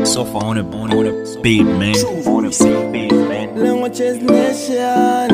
So far on it, on it, on it, beat, man. On it, beat, man. Languages Nation.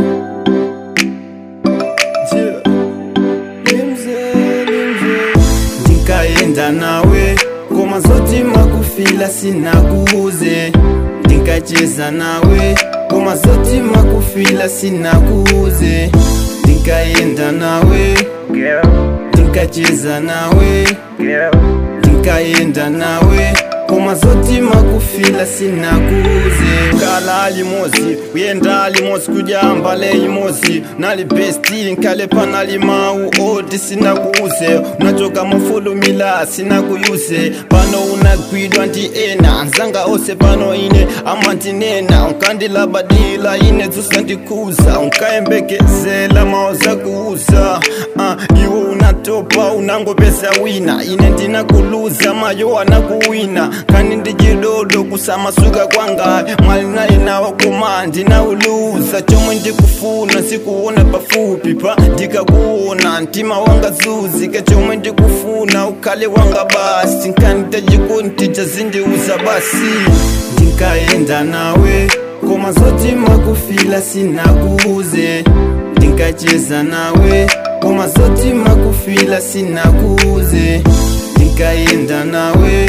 Yeah. Limze, limze. ndinkaenda nawe ngoma zoti makufila sinakuuze ndinkacheza nawe ngoma zoti makufila sinakuuze ndinkaenda nawe ndinkacheza nawe ndinkaenda nawe ngoma zoti makufila sinakuuze kala limozi uyenda limozi kujamba leyimozi nali besti nkalepa nali mau oti sinakuuze unachoka mufulumila sinakuyuze pano unagwidwa ndi ena nzanga ose pano ine amantinena unkandilabadila ine zusandikuza unkayembekezela maoza kuuza uh, iwo unatopa unangopesa wina ine ndinakuluza mayo anakuwina kani ndichidodo kusamasuka kwanga mwali nali nawo koma ndinauluza chomwe ndikufuna sikuona pafupi pa ndikakuona mtima wanga zuzika chomwe ndikufuna ukhale wanga basi nkanditachikonti chazindiuza basi ndinkaenda nawe koma zoti makufila sinakuuze ndinkacheza nawe koma zoti makufila sinakuuze ndinkaenda nawe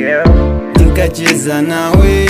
ndinkacheza nawe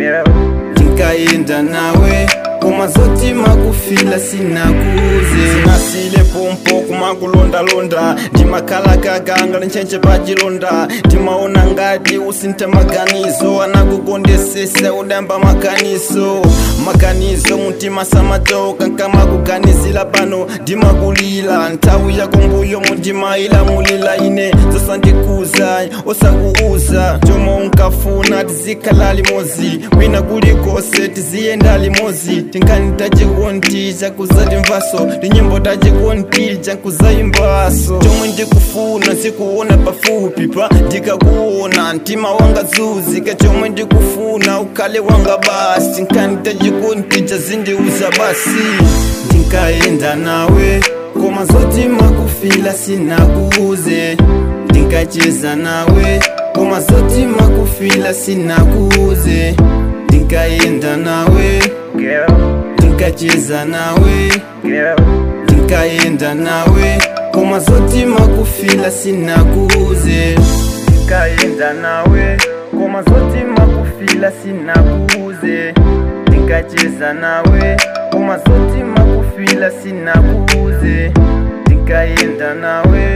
ndinkaenda nawe koma zoti makufila sinakuuze sinasile pompo kumakulondalonda ndimakhalakakanga nchenche pachilonda ndimaona ngati usintha maganizo anakukondesesa udamba makanizo makanizo mtima samatoka nkamakuganizila pano ndimakulila nthawi yako mbuyo mundimayilamulila ine zosandikuza osakuuza chomwe unkafuna tizikhala limozi wina kulikose tiziyenda limozi tinkani tachikondi chakuzati mvaso tinyimbo tachikondi chakuzayimbaso chomwe ndikufuna sikuona pafupi pa ndikakuona mtima wanga zuzika chomwe ndikufuna ukhale wanga basi nkani tachikondi chazindiuza basi ndinkaenda nawe koma zoti makufila sinakuuze ndinkacheza nawe koma zoti makufila sinakuuze ndinkaenda nawe ndinkacheza nawe ndinkaenda nawe koma zoti makufila sinakuuze ndinkaenda nawe koma zoti makufila sinakuuze ndikacheza nawe koma zoti makufila sinakuuze ndikaenda nawe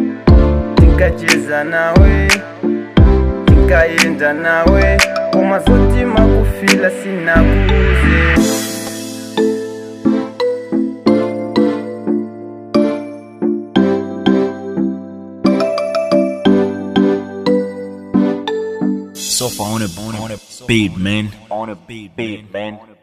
ndikacheza nawe ndikaenda nawe koma zoti makufila sinakuuze So far on it, on it, beat, man. On it, beat, man.